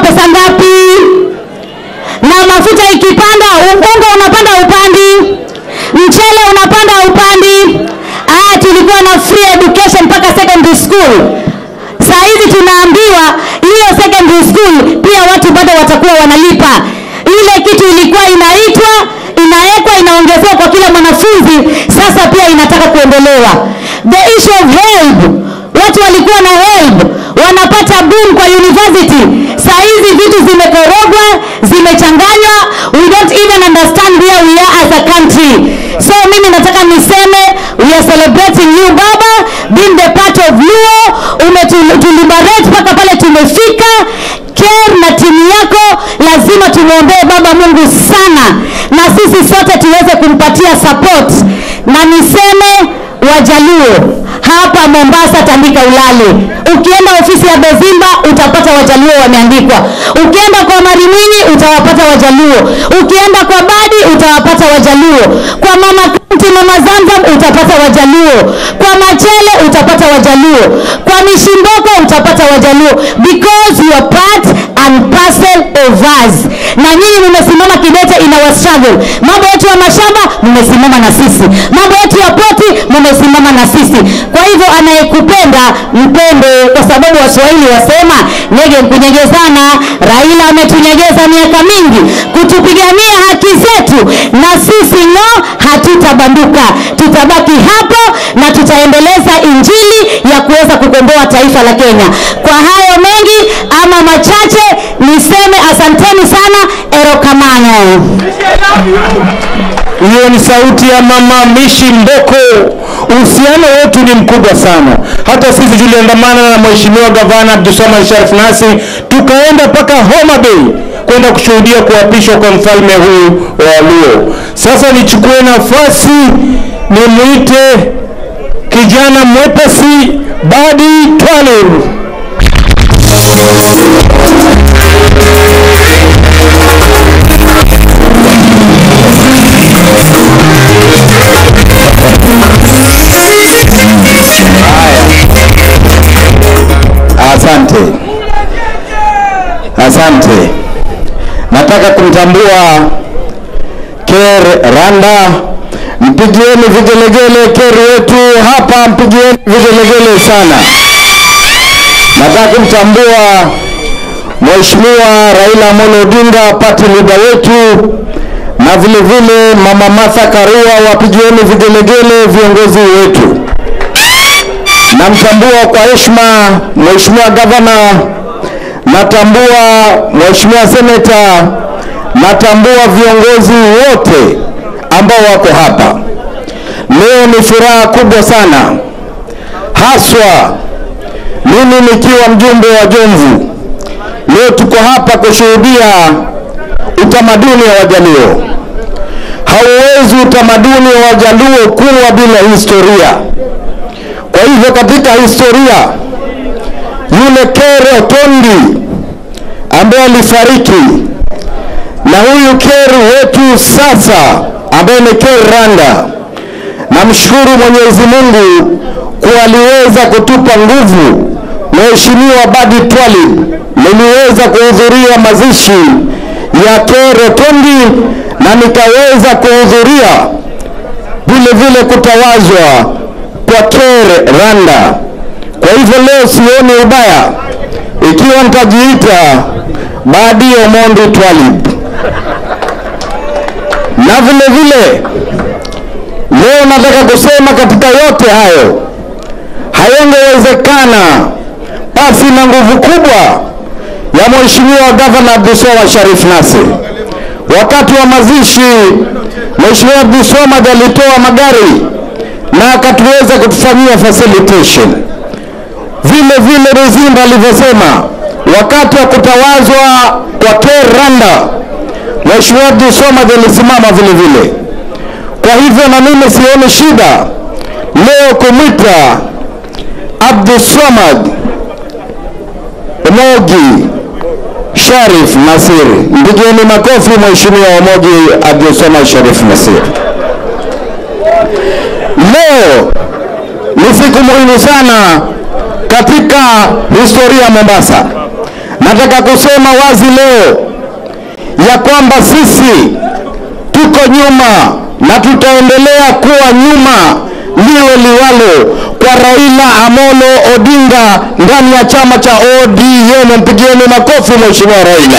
pesa ngapi? Na mafuta ikipanda, unga unapanda upandi, mchele unapanda upandi. Ah, tulikuwa na free education mpaka secondary school. Saa hizi tunaambiwa hiyo secondary school pia watu bado watakuwa wanalipa. Ile kitu ilikuwa inaitwa inawekwa inaongezewa kwa kila mwanafunzi, sasa pia inataka kuondolewa. The issue of help, watu walikuwa na help wanapata boom kwa university. Saa hizi vitu zimekorogwa, zimechanganywa, we don't even understand where we are as a country. So mimi nataka niseme we are celebrating you baba being the part of Luo, umetuliberate mpaka pale tumefika. Care na timu yako lazima tumwombee baba Mungu sana, na sisi sote tuweze kumpatia support, na niseme Wajaluo hapa Mombasa, tandika ulale. Ukienda ofisi ya Bezimba utapata Wajaluo wameandikwa. Ukienda kwa Marimini utawapata Wajaluo. Ukienda kwa Badi utawapata Wajaluo. Kwa Mama Kanti, Mama Zamzam utapata Wajaluo. Kwa Machele utapata Wajaluo. Kwa Mishimboko utapata Wajaluo because you are part and parcel of us. Na nyinyi mmesimama kidete in our struggle. Mambo yetu ya mashamba mmesimama na sisi. Mambo yetu ya poti mmesimama na sisi. Kwa hivyo anayekupenda mpende, kwa sababu Waswahili wasema nege mkunyegezana. Raila ametunyegeza miaka mingi kutupigania haki zetu, na sisi no, hatutabanduka, tutabaki hapo na tutaendeleza injili ya kuweza kukomboa taifa la Kenya. Kwa hayo mengi ama machache, niseme asanteni sana, erokamano. Hiyo ni sauti ya mama Mishi Mboko. Uhusiano wetu ni mkubwa sana. Hata sisi tuliandamana na mheshimiwa gavana Abdulswamad Sharif Nassir tukaenda mpaka Homa Bay kwenda kushuhudia kuapishwa kwa mfalme huyu wa Luo. Sasa nichukue nafasi nimwite kijana mwepesi Badi Twalib. Asante, asante. Nataka kumtambua Ker Randa, mpigieni vigelegele Ker wetu hapa, mpigieni vigelegele sana. Nataka kumtambua Mheshimiwa Raila Amolo Odinga, party leader wetu, na vile vile Mama Martha Karua, wapigieni vigelegele viongozi wetu. Namtambua kwa heshima Mheshimiwa Gavana, natambua Mheshimiwa Seneta, natambua viongozi wote ambao wako hapa. Leo ni furaha kubwa sana, haswa mimi nikiwa mjumbe wa Jomvu. Leo tuko hapa kushuhudia utamaduni wa Wajaluo. Hauwezi utamaduni wa Wajaluo kuwa bila historia. Kwa hivyo katika historia yule Ker Otondi ambaye alifariki na huyu Ker wetu sasa ambaye ni Ker Randa, namshukuru Mwenyezi Mungu kuwa aliweza kutupa nguvu. Mheshimiwa Badi Twalib, niliweza kuhudhuria mazishi ya Ker Otondi na nikaweza kuhudhuria vile vile kutawazwa kwa Ker Randa. Kwa hivyo leo sioni ubaya ikiwa nitajiita Badi Omondi Twalib, na vile vile leo nataka kusema katika yote hayo hayangewezekana pasi na nguvu kubwa ya Mheshimiwa Gavana Abdulswamad Sharif Nassir. Wakati wa mazishi, Mheshimiwa Abdulswamad alitoa magari na akatuweza kutufanyia facilitation. Vile vile Ruzimba alivyosema, wakati wa kutawazwa kwa Ker Randa, Mheshimiwa Abdulswamad alisimama vile vile. Kwa hivyo na mimi sioni shida leo kumwita Abdulswamad Omogi Sharif Nassir. Mpigieni makofi Mheshimiwa Omogi Abdulswamad Sharif Nassir. Leo ni siku muhimu sana katika historia ya Mombasa, nataka kusema wazi leo ya kwamba sisi tuko nyuma na tutaendelea kuwa nyuma liwe liwalo kwa Raila Amolo Odinga ndani ya chama cha ODM. Mpigieni makofi Mheshimiwa Raila.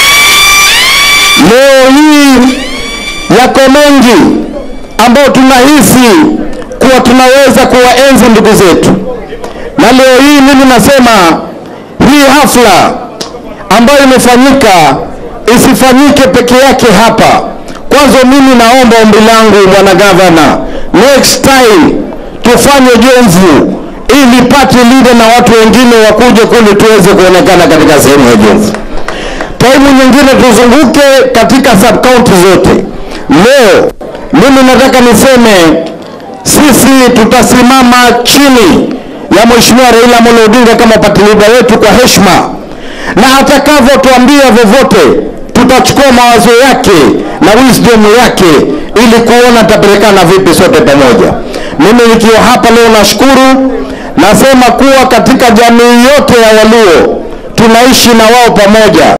Leo hii yako mengi ambayo tunahisi kuwa tunaweza kuwaenzi ndugu zetu, na leo hii mimi nasema hii hafla ambayo imefanyika isifanyike peke yake hapa. Kwanza mimi naomba ombi langu bwana gavana, next time tufanye Jomvu ili party leader na watu wengine wakuje kule tuweze kuonekana katika sehemu ya Jomvu. Taimu nyingine tuzunguke katika sub county zote. Leo mimi nataka niseme sisi tutasimama chini ya Mheshimiwa Raila Amolo Odinga kama party leader wetu kwa heshima, na atakavyotuambia vyovyote tutachukua mawazo yake na wisdom yake ili kuona tutapelekana vipi sote pamoja. Mimi nikiwa hapa leo nashukuru, nasema kuwa katika jamii yote ya Waluo tunaishi na wao pamoja.